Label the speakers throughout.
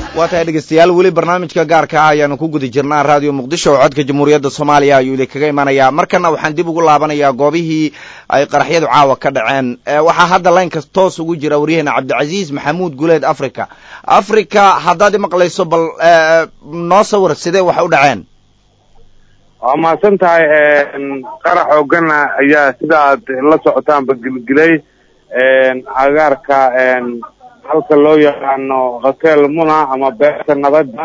Speaker 1: waa tahay dhegeystayaal weli barnaamijka gaarka ah ayaanu ku guda jirnaa raadiyo muqdisho oo codka jamhuuriyadda soomaaliya ayuu idinkaga imanayaa markana waxaan dib ugu laabanayaa goobihii ay qaraxyadu caawa ka dhaceen waxaa hadda laynka toos ugu jira waryaheena cabdicasiis maxamuud guleed africa africa haddaad imaqlayso bal noo sawir sidee wax u dhaceen
Speaker 2: waa mahadsan tahay qarax oogana ayaa sida aad la socotaanba gelgelay agaarka halka loo yaqaano hotel muna ama beerta nabadda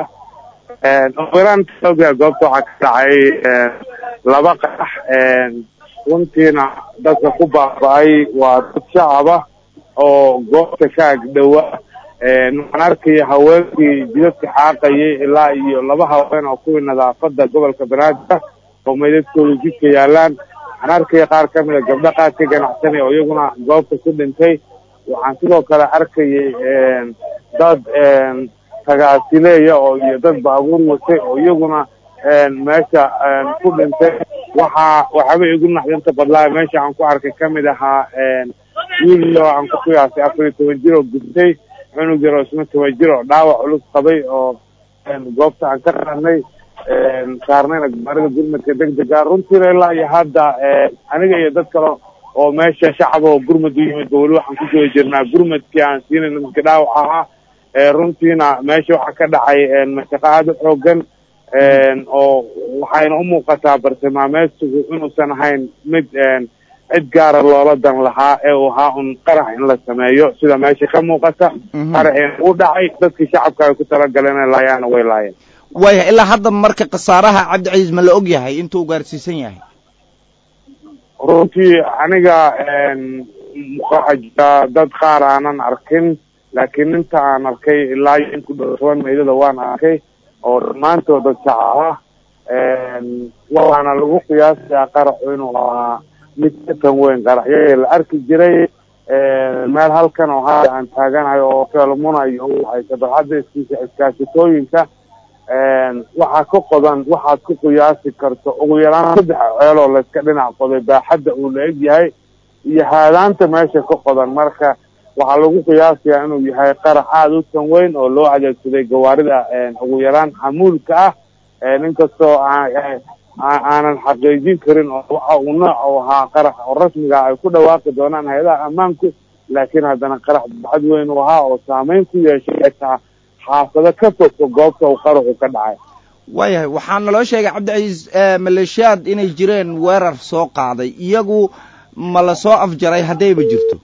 Speaker 2: ogaantaoga goobta waxaa ka dhacay laba qarax runtiina dadka ku baaba-ay waa dad shacaba oo goobta ka agdhowa waxaan arkaya haweenkii jidadka xaaqayay ilaa iyo laba haween oo kuwii nadaafada gobolka banaadir oo meydadkooda jidka yaalaan waxaan arkaya qaar ka mid a gabdho qaad ka ganacsanay oo iyaguna goobta ku dhintay waxaan sidoo kale arkayay dad tagaasileeya oo iyo dad baabuur watay oo iyaguna meesha ku dhintay waxaa waxaaba igu naxdinta badlaa meesha aan ku arkay kamid ahaa wiil oo aan ku qiyaasay afar iyo toban jir oo gubtay cunug yar oo isna toban jir oo dhaawac culus qabay oo goobta aan ka qaadnay saarnayna gabaarida gurmadka degdega runtiina ilaa iyo hadda aniga iyo dad kale oo meesha shacaba oo gurmad u yimid ba weli waxaan ku guda jirnaa gurmadkii aan siinayna dadka dhaawac ahaa runtiina meesha waxaa ka dhacay mashaqo aada u xoogan oo waxayna umuuqataa bartilmaameedsigu inuusan ahayn mid cid gaara loola dan lahaa ee uu ahaa un qarax in la sameeyo sida meesha ka muuqata qaraxina u dhacay dadkii shacabka ay ku talagaleen inay laayaana way laayeen
Speaker 1: waaya ilaa hadda marka khasaaraha cabdicasiis ma la og yahay intuu gaarsiisan yahay
Speaker 2: runtii aniga waxaa jira dad qaar aanan arkin laakiin inta aan arkay ilaa iyo in ku dhow toban meydada waan arkay oo dhammaantood dad shacab ah waxaana lagu qiyaasayaa qaraxu inuu ahaa mid ka tan weyn qaraxyadii la arki jiray meel halkan oo hadda aan taaganahay oo kelmuna iyo waxay dabcadda iskiisa iskaashatooyinka waxaa ka qodan waxaad ku qiyaasi karto ugu yaraan saddex ceeloo layska dhinac qoday baaxadda uu la eg yahay iyo haadaanta meesha ka qodan marka waxaa lagu qiyaasayaa inuu yahay qarax aada u tan weyn oo loo adeegsaday gawaarida ugu yaraan xamuulka ah inkastoo aanan xaqiijin karin oo waxa uu nooc u ahaa qarax oo rasmiga ay ku dhawaaqi doonaan hay-adaha ammaanku laakiin haddana qarax baxad weyn uu ahaa oo saameyn ku yeeshay xitaa xaafado ka fogfog goobta uu qaraxu ka dhacay
Speaker 1: waayahay waxaa naloo sheegay cabdicasiis maleeshiyaad inay jireen weerar soo qaaday iyagu ma la soo afjaray haddayba jirto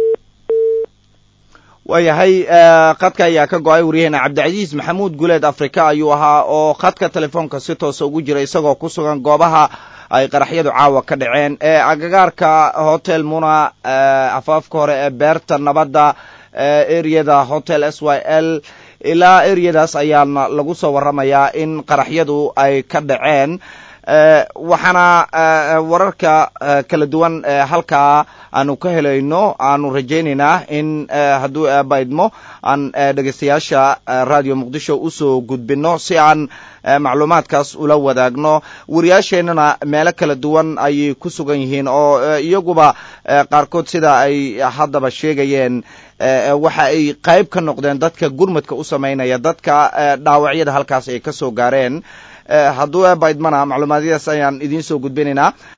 Speaker 1: waayahay khadka ayaa ka go-ay waryaheena cabdicasiis maxamuud guleed africa ayuu ahaa oo khadka telefoonka si toosa ugu jira isagoo ku sugan goobaha ay qaraxyadu caawa ka dhaceen ee agagaarka hotel muna afaafka hore ee beerta nabadda ereyada hotel s y l ilaa ereyadaas ayaana lagu soo waramayaa in qaraxyadu ay ka dhaceen waxaana wararka kala duwan halkaa aanu ka helayno aanu rajaynaynaa in hadduu eebaydmo aan dhegeystayaasha radio muqdisho usoo gudbino si aan macluumaadkaas ula wadaagno wariyaasheennana meelo kala duwan ayay ku sugan yihiin oo iyaguba qaarkood sida ay haddaba sheegayeen waxa ay qayb ka noqdeen dadka gurmadka u samaynaya dadka dhaawacyada halkaas ay ka soo gaareen hadduu eebaydmana macluumaadyadaas ayaan idiin soo gudbinaynaa